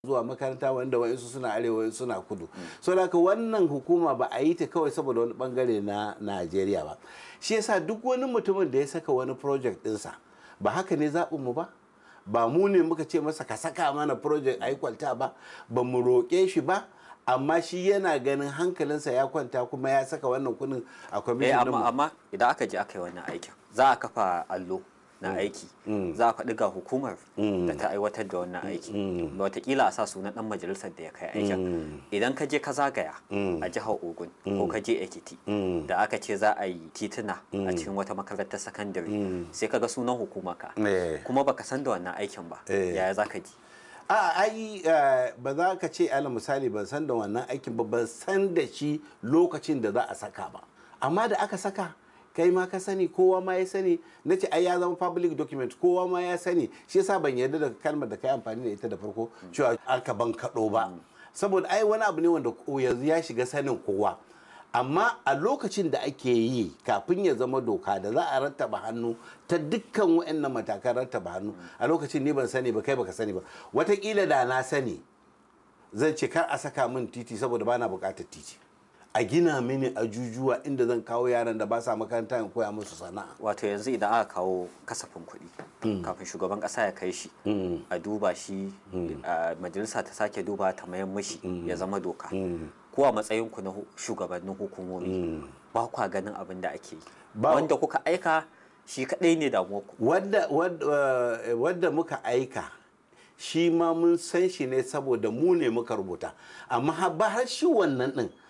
zuwa makaranta wanda wa'insu suna arewa wa'insu suna kudu so da wannan hukuma ba a yi ta kawai saboda wani bangare na najeriya ba shi yasa duk wani mutumin da ya saka wani project ɗinsa ba haka ne zaɓinmu ba ba mu ne muka ce masa ka saka mana project a yi kwalta ba ba mu roƙe shi ba amma shi yana ganin hankalinsa ya kwanta kuma ya saka wannan kuɗin a eh kwamishin amma amma idan aka je aka yi wannan aikin za a kafa allo na aiki za a faɗi ga hukumar da ta aiwatar da wannan aiki da watakila a sa sunan ɗan majalisar da ya kai aikin idan ka je ka zagaya a jihar ogun ko ka je ekiti da aka ce za a yi tituna a cikin wata makarantar sakandare sai ka ga sunan hukuma ka Eh. kuma baka san da wannan aikin ba Eh. yaya za ka ji a ai eh, ba za ka ce ala misali ban san da wannan aikin ba ban san da shi lokacin da za a saka ba amma da aka saka kai ma ka sani kowa ma ya sani na ce ai ya zama public document kowa ma ya sani shi yasa ban yarda da kalmar da kai amfani da ita da farko cewa aka ban kaɗo ba saboda ai wani abu ne wanda ko yanzu ya shiga sanin kowa amma a lokacin da ake yi kafin ya zama doka da za a rattaba hannu ta dukkan waɗannan matakan rattaba hannu a lokacin ni ban sani ba kai baka sani ba watakila da na sani zan ce kar a saka min titi saboda bana buƙatar titi a gina mini ajujuwa inda zan kawo yaran da ba sa makaranta in koya musu sana'a wato yanzu idan aka kawo kasafin kuɗi kafin shugaban ƙasa ya kai shi a duba shi a majalisa ta sake duba ta mayan mashi ya zama doka ko a matsayinku na hu- shugabannin hukumomi ba kwa ganin abin da ake yi Ba- wanda kuka aika shi kaɗai ne damuwarku wadda, wadda, eh, wadda muka aika shi ma mun san shi ne saboda mu ne muka rubuta amma ha- ba har shi wannan din